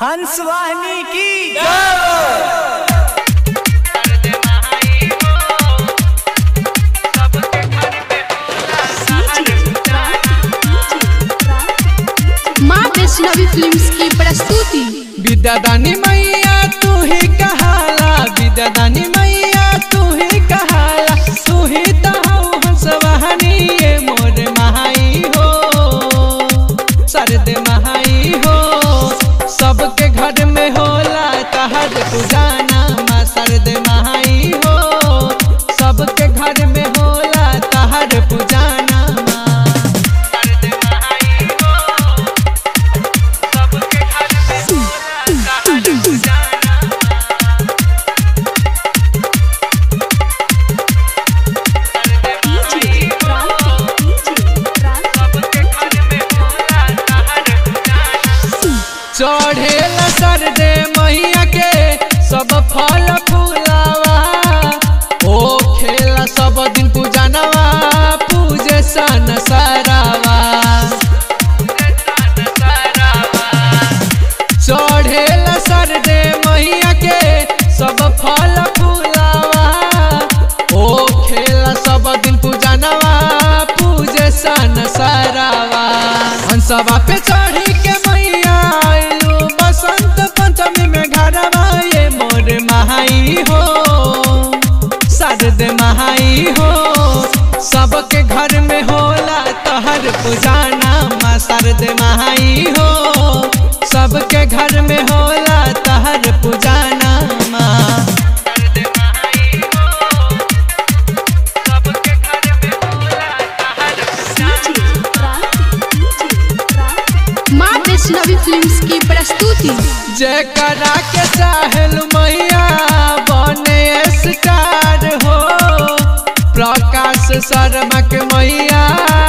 हंस वाहिनी की माँ वैष्णवी फिल्म्स की प्रस्तुति विद्यादानी मैया तू ही कहाला विद्यादानी मैया तू ही कहाला तू ही तो हऊ हंसवाहनी ये मोर महाई हो सरद महाई हो सबके घर में होला तहर पुजाना माँ सरद महाई हो सबके घर में होला तहर पुजाना माँ सरद महाई हो सबके घर में होला तहर पुजाना चढ़ेला सर दे मैया के सब फल फूलावा ओ खेला सब दिन पूजनवा पूजे सन सरावा चढ़ेला सर दे मैया के सब फल फूलावा ओ खेला सब दिन पूजनवा पूजे सन सरावा हंसवा पे चढ़ी के मैया आइलू बसंत पंचमी में घरवा ये मोर महाई हो सरद महाई हो सबके घर में होला तहर पुजाना माँ सरद महाई हो सबके घर में होला तहर पुजाना माँ सरद महाई हो सबके घर में होला तहर माँ वैष्णवी फिल्म्स की प्रस्तुति जयकरा के चाहल मैया बने स्टार हो प्रकाश शर्मा के मैया